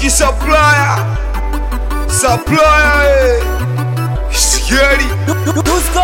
King Supplier Supplier eh. Scary Dusko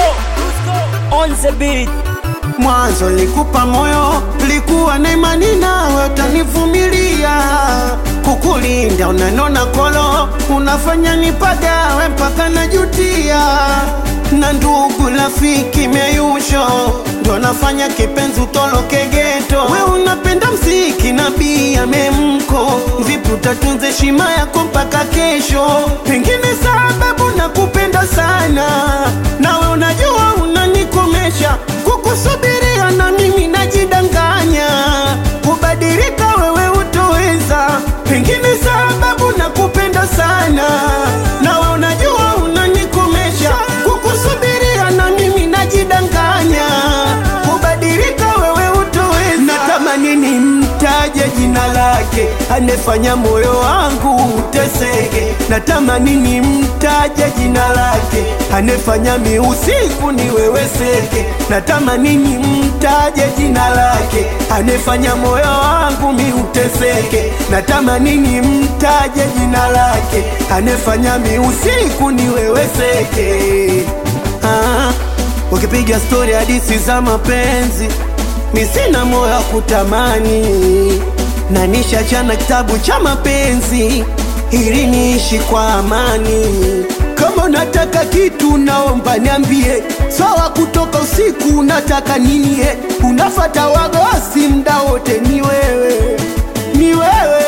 on the beat. Mwanzo likupa moyo, likuwa na imani nawe utanivumilia, kukulinda unanona kolo, unafanya nipagawe mpaka najutia, na ndugu rafiki meyusho ndo nafanya kipenzi utoloke geto. We unapenda mziki na bia memko, vipi utatunza heshima yako mpaka kesho? Pengine sababu nakupenda sana, nawe unajua unanikomesha kukusubiria na mimi najidanganya, kubadilika wewe utoweza, pengine sababu nakupenda sana, nawe unajua unanikomesha, kukusubiria na mimi najidanganya, kubadilika wewe utoweza. Natamani nimtaje jina lake, anefanya moyo wangu uteseke. Natamani nimtaje jina lake, anefanya mi usiku niweweseke. Natamani nimtaje jina lake, anefanya moyo wangu mi uteseke. Natamani nimtaje jina lake, anefanya mi usiku niweweseke. Ah, ukipiga stori hadisi za mapenzi mi sina moyo wa kutamani, na nishachana kitabu cha mapenzi ili niishi kwa amani. Kama unataka kitu naomba niambie, sawa. Kutoka usiku unataka nini? eh? Unafata wagosi mda wote, ni wewe, ni wewe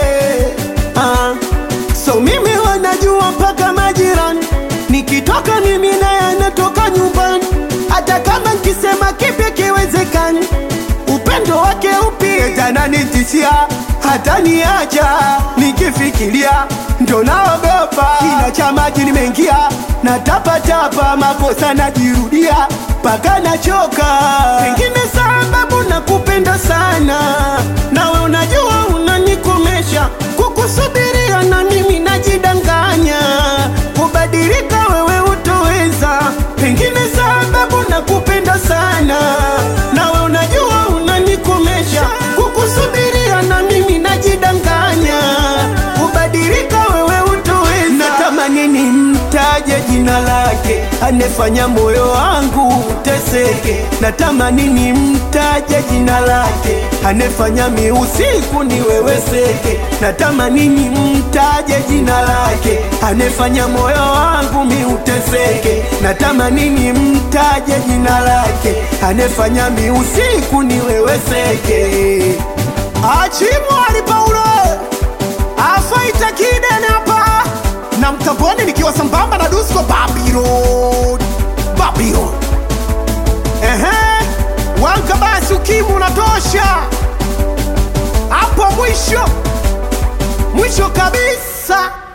ah. So mimi wanajua mpaka majirani, nikitoka mimi naye anatoka nyumbani, hata kama nkisema kipi kiwezekani upendo wake upi tananitishia hata niacha nikifikiria ndo naogopa kina cha maji nimeingia na tapatapa makosa najirudia mpaka nachoka pengine sababu nakupenda sana nawe unajua unanikomesha kukusubiria na mimi najidanganya kubadilika wewe utoweza pengine sababu nakupenda sana nawe unajua unanikomesha kukusubiria na mimi najidanganya kubadilika wewe utoweza natamani nimtaje jina lake anefanya moyo wangu uteseke natamani nimtaje jina lake anefanya mi usiku niweweseke natamani nimtaje jina lake anefanya moyo wangu mi uteseke natamani nimtaje jina lake anefanya mi usiku niweweseke achimwali paulo afaita kidene hapa na mtamboni nikiwa sambamba na dusko babylon babylon ehe wanka basi ukimu unatosha hapo mwisho mwisho kabisa